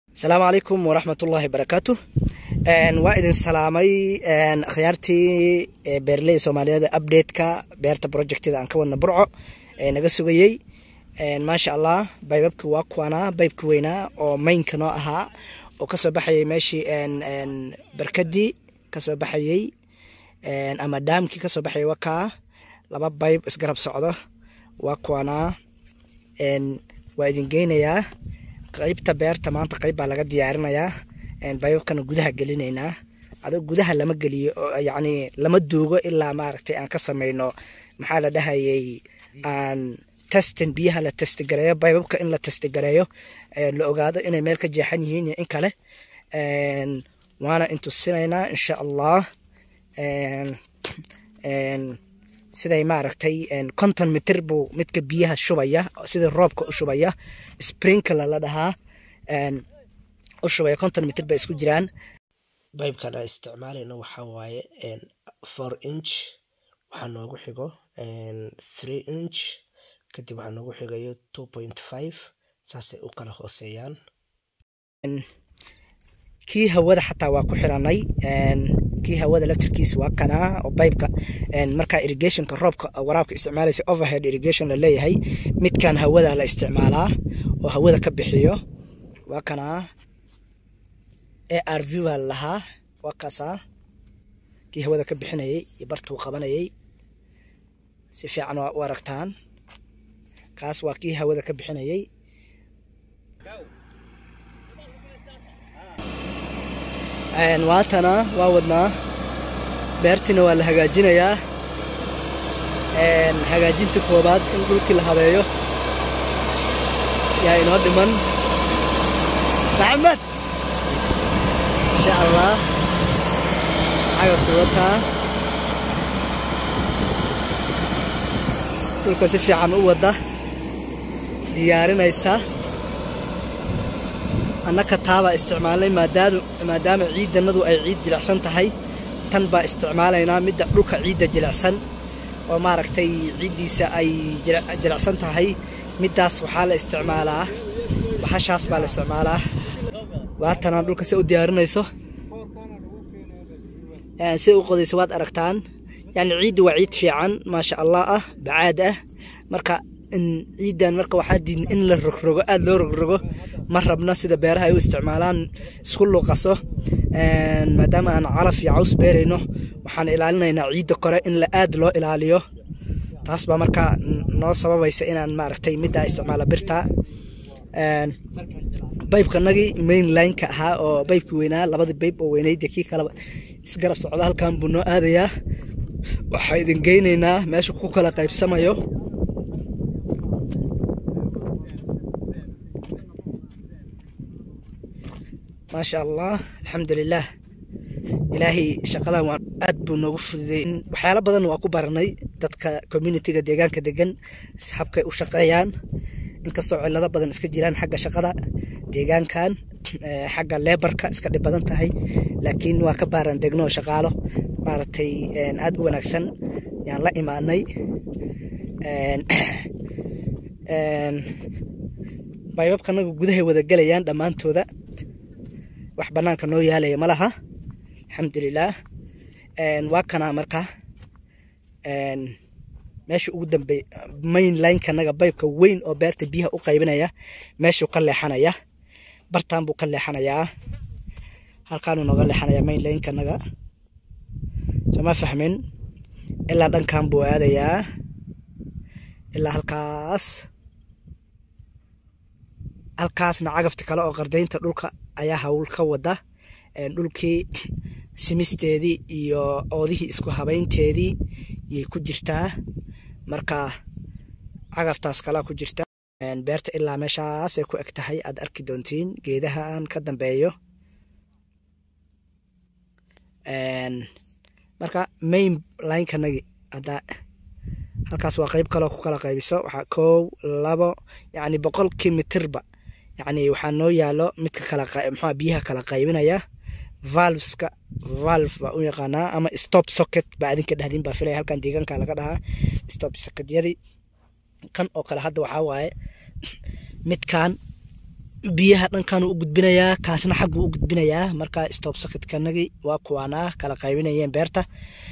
asalaamu calaykum waraxmat ullaahi barakaatu waa idin salaamay akhyaartii beeraley soomaaliyeed updateka beerta projectida aan ka wadna burco ee naga sugayey maasha allah baybabki waa kuwanaa baybki weynaa oo maynka noo ahaa oo kasoo baxayay meeshii barkadii kasoo baxayey ama daamkii kasoo baxayay wakaa laba bayb isgarab socdo waa kuwanaa waa idin geynayaa qeybta beerta maanta qeyb baa laga diyaarinayaa baybabkana gudaha gelinaynaa adoo gudaha lama geliyo yani lama duugo ilaa maaragtay aan ka sameyno maxaa la dhahayay aan testin biyaha la testigareeyo baybabka in la testigareeyo la ogaado inay meel ka jeexan yihiin iyo in kale waana intusinaynaa insha allah siday maaragtay konton mitir buu midka biyaha shubaya sida roobka u shubaya sprinkler la dhahaa u shubaya konton mitir bay isku jiraan baybkan aan isticmaalayno waxaa waaye four inch waxaa noogu xigo three inch kadib waxaa noogu xigayo two point five saasay u kala hooseeyaan kii hawada xataa waa ku xiranay kii hawada laftirkiisa waa kanaa oo baybka markaa irrigationka roobka waraabka isticmaalaysa overhead irrigation la leeyahay midkan hawada la isticmaalaa oo hawada ka bixiyo waa kanaa a r v baa lahaa waa kaasaa kii hawada ka bixinayay iyo bartuu qabanayay si fiican waa u aragtaan kaas waa kii hawada ka bixinayay waatana waa wadnaa beertiina waa la hagaajinayaa hagaajinta koobaad in dhulkii la habeeyo yaa inoo dhiman maxamed insha allah cagabta wataa dhulka si fiican u wadda diyaarinaysa annaka taabaa isticmaalnay maadaama ciidanadu ay ciid jilicsan tahay tan baa isticmaalaynaa midda dhulka ciidda jilicsan oo maaragtay ciiddiisa ay jilicsan tahay middaas waxaa la isticmaalaa baxashaas baa la isticmaalaa waatanaa dhulka se u diyaarinayso si u qodayso waad aragtaan yani ciidda waa ciid fiican maasha allah ah bacaad ah marka ciidan marka waxaa diidn in la rogrogo aada loo rogrogo ma rabna sida beeraha ay u isticmaalaan isku luuqaso maadaama aan calaf iyo caws beerayno waxaan ilaalinaynaa ciidda kore in la aad loo ilaaliyo taas baa markaa noo sababaysa inaan maaragtay middaa isticmaala birta baybkanagii main lineka ahaa oo baybki weynaa labadii bayb oo weynayd kii kaleba isgarab socda halkan buu noo aadayaa waxaa idin geynaynaa meesha ku kala qaybsamayo maasha allah alxamdulilah ilaahay shaqadan waa aad buu noogu fududay waxyaalo badan waa ku baranay dadka communitiga deegaanka degan habkay u shaqeeyaan inkastoo cilado badan iska jiraan xagga shaqada deegaankan xagga lebarka iska dhib badan tahay laakiin waa ka baaran degno shaqaalo maaragtay aad u wanaagsan yaan la imaanay baybabkanagu gudahay wada gelayaan dhammaantooda wax banaanka noo yaalaya ma laha alxamdulilah waa kanaa marka meesha ugu dambey main linekanaga baybka weyn oo beerta biyaha u qaybinaya meeshuu ka leexanaya bartan buu ka leexanayaa halkaanuu nooga leexanaya main linekanaga sooma fahmin ilaa dhankan buu aadayaa ilaa halkaas halkaasna cagafti kale oo qardaynta dhulka ayaa hawl ka wada dhulkii simisteedii iyo oodihii isku habaynteedii yay ku jirtaa marka cagaftaas kalea ku jirta beerta ilaa meeshaasay ku eg tahay aad arki doontiin geedaha aan ka dambeeyo marka main linekanagi hadda halkaas waa qeyb kaloo ku kala qaybiso waxaa kow labo yacni boqolkii mitirba yacni waxaa noo yaalo midka kala mxua biyaha kala qaybinaya valveska valve baa u yaqaanaa ama stop socket baa adinka dhahdin baa filaya halkan deegaanka laga dhahaa stop socketyadii kan oo kale hadda waxaa waaye midkan biyaha dhankan u gudbinayaa kaasna xagguu u gudbinayaa marka stop socketkanagii waa kuwaanaa kala qaybinayeen beerta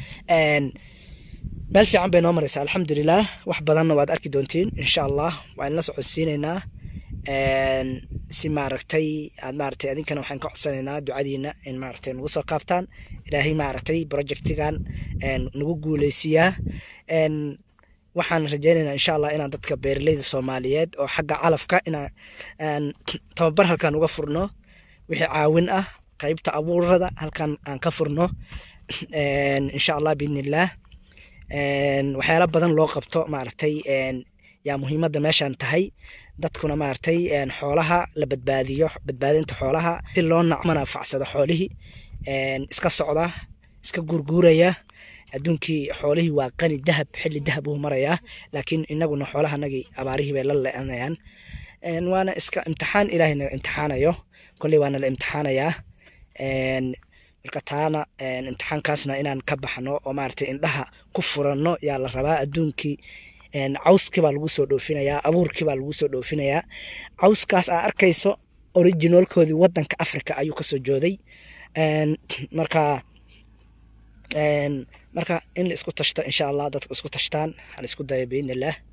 meel fiican bay noo mareysaa alxamdulilah wax badanna waad arki doontiin insha allah waan la socodsiineynaa si maaragtay aad maaragtay adinkana waxaan ka codsanaynaa ducadiina in maaragtay nagu soo qaabtaan ilaahay maaragtay projectigan nagu guuleysiyaa waxaan rajeynaynaa insha allah inaan dadka beeraleyda soomaaliyeed oo xagga calafka inaan tababar halkan uga furno wixii caawin ah qeybta abuurada halkan aan ka furno insha allah biidnillaah waxyaala badan loo qabto maaragtay yaa muhiimadda meeshan tahay dadkuna maaragtay xoolaha la badbaadiyo badbaadinta xoolaha si loo nacmanafacsado xoolihii iska socda iska guurguuraya adduunkii xoolihii waa qani dahab xilli dahab uu marayaa laakiin inaguna xoolahanagii abaarihii bay la le-anayaan waana iska imtixaan ilaahay naga imtixaanayo kolley waana la imtixaanayaa marka taana imtixaankaasna inaan ka baxno oo maaragtay indhaha ku furanno yaa la rabaa adduunkii cawskii baa lagu soo dhoofinayaa abuurkii baa lagu soo dhoofinayaa cawskaas aa arkayso originalkoodii wadanka africa ayuu kasoo jooday marka marka in la isku tashto insha allah dadka isku tashtaan hala isku dayo biidnillaah